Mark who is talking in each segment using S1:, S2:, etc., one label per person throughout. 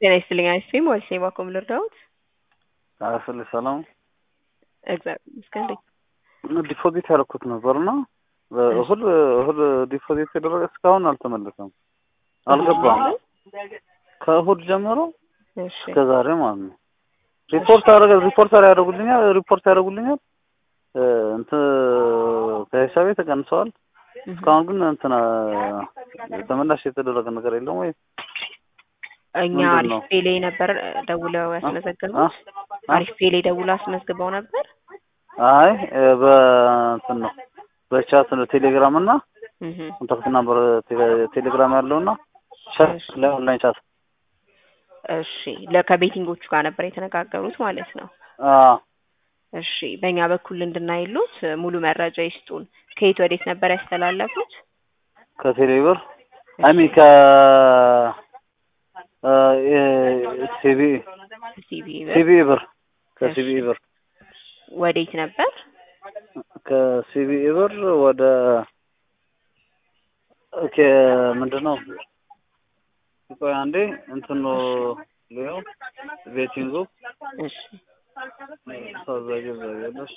S1: ጤና ይስጥልኝ አይስክሪም ወይስ የባኮም ልርዳዎት?
S2: አስል ሰላም
S1: እግዚአብሔር ይመስገን።
S2: ዲፖዚት ያደረኩት ነበር እና እሁድ እሁድ ዲፖዚት የደረገ እስካሁን አልተመለሰም፣ አልገባም። ከእሁድ ጀምሮ
S1: እሺ
S2: እስከ ዛሬ ማለት ነው። ሪፖርት አደረገ ሪፖርት ያደርጉልኛል ሪፖርት ያደርጉልኛል እንትን ከሂሳቤ ተቀንሰዋል። እስካሁን ግን እንትን ተመላሽ የተደረገ ነገር የለም ወይ?
S1: እኛ
S2: ምንድን
S1: አሪፍ
S2: ነው?
S1: ፔሌ ነበር ደውለው ያስመዘገቡት። አሪፍ ፔሌ ደውለው አስመዝግበው ነበር።
S2: አይ በእንትን ነው በቻት ነው ቴሌግራም እና
S1: እህ
S2: ኮንታክት ናምበር ቴሌ- ቴሌግራም ያለውና ቻት ላይ ኦንላይን ቻት
S1: እሺ ለከቤቲንጎቹ ጋር ነበር የተነጋገሩት ማለት ነው።
S2: አ
S1: እሺ በእኛ በኩል እንድናይሉት ሙሉ መረጃ ይስጡን። ከየት ወዴት ነበር ያስተላለፉት?
S2: ከቴሌብር አይ ሚን ከ ሲቢ
S1: ሲቢ ብር
S2: ሲቢ ብር ከሲቢ ብር
S1: ወዴት ነበር?
S2: ከሲቢ ብር ወደ ኦኬ ምንድን ነው ቆይ አንዴ እንትን ነው ሊዮ ቤቲንጉ
S1: እሺ
S2: ታዛዥ ዘገለሽ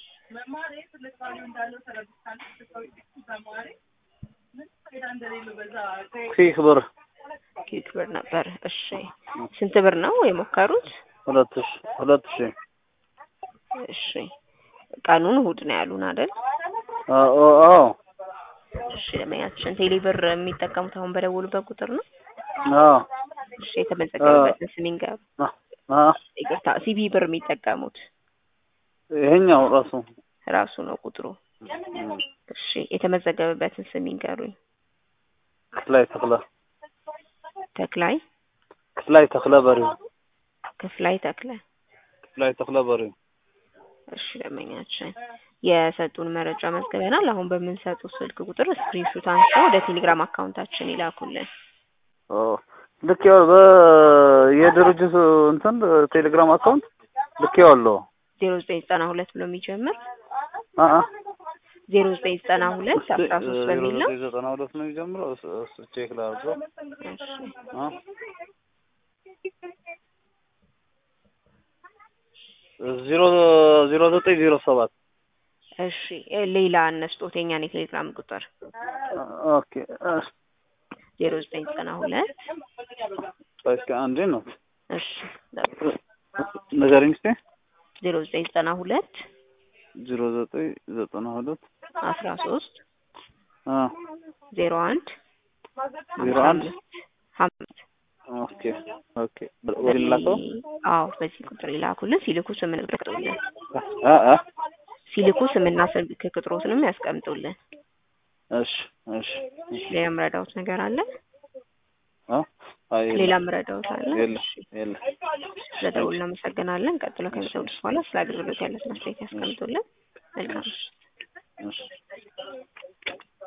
S2: ኪክ ብር
S1: ኪክ ብር ነበር። እሺ ስንት ብር ነው የሞከሩት?
S2: ሁለት ሺ ሁለት ሺ
S1: እሺ ቀኑን እሁድ ነው ያሉን አይደል?
S2: አዎ አዎ
S1: እሺ ለመያችን ቴሌ ብር የሚጠቀሙት አሁን በደወሉበት ቁጥር ነው?
S2: አዎ
S1: እሺ የተመዘገበበትን ስም ይንገሩ።
S2: አ
S1: ይቅርታ ሲቢ ብር የሚጠቀሙት
S2: ይሄኛው ራሱ
S1: ራሱ ነው ቁጥሩ። እሺ የተመዘገበበትን ስም ይንገሩኝ።
S2: ክፍላይ ተክለ
S1: ተክላይ
S2: ክፍላይ ተክለ በሪው
S1: ክፍላይ ተክለ።
S2: ክፍላይ ተክለ በሪው
S1: እሺ ደንበኛችን የሰጡን መረጃ መዝግበናል። አሁን በምንሰጡት ስልክ ቁጥር ስክሪንሾት አንስተው ወደ ቴሌግራም አካውንታችን ይላኩልን።
S2: ኦ ልክ ያው በ የድርጅቱ እንትን ቴሌግራም አካውንት ልክ ያለው
S1: ዜሮ ዘጠኝ ዘጠና ሁለት ብሎ የሚጀምር
S2: አ አ
S1: ዜሮ ዘጠኝ ዘጠና ሁለት አስራ ሶስት በሚል ነው።
S2: ዘጠና ሁለት ነው የሚጀምረው። እሱ እሱ ቼክ ላድርገው።
S1: እሺ
S2: አ ዜሮ ዜሮ ዘጠኝ ዜሮ ሰባት
S1: እሺ ሌላ እነስጦት የኛን የቴሌግራም ቁጥር
S2: ኦኬ እሺ
S1: ዜሮ ዘጠኝ ዘጠና ሁለት
S2: እስኪ አንዴ ነው
S1: እሺ
S2: ንገረኝ እስኪ
S1: ዜሮ ዘጠኝ ዘጠና ሁለት
S2: ዜሮ ዘጠኝ ዘጠና ሁለት
S1: አስራ ሶስት
S2: አ
S1: ዜሮ አንድ
S2: ዜሮ አንድ
S1: ሀምስት
S2: ኦኬ ኦኬ ወደ ላከው
S1: አዎ በዚህ ቁጥር ይላኩልን። ሲልኩ ስምን ያስቀምጡልን።
S2: አ አ
S1: ሲልኩ ስምና ስልክ ቁጥሮትንም ያስቀምጡልን።
S2: እሺ እሺ እሺ
S1: ሌላ የምረዳውት ነገር አለ?
S2: አ አይ
S1: ሌላ የምረዳውት አለ?
S2: የለ የለ
S1: ስለደውል እናመሰግናለን። ቀጥሎ ከሚሰሙት በኋላ ስለ አገልግሎት ያለትን አስተያየት ያስቀምጡልን። መልካም
S2: እሺ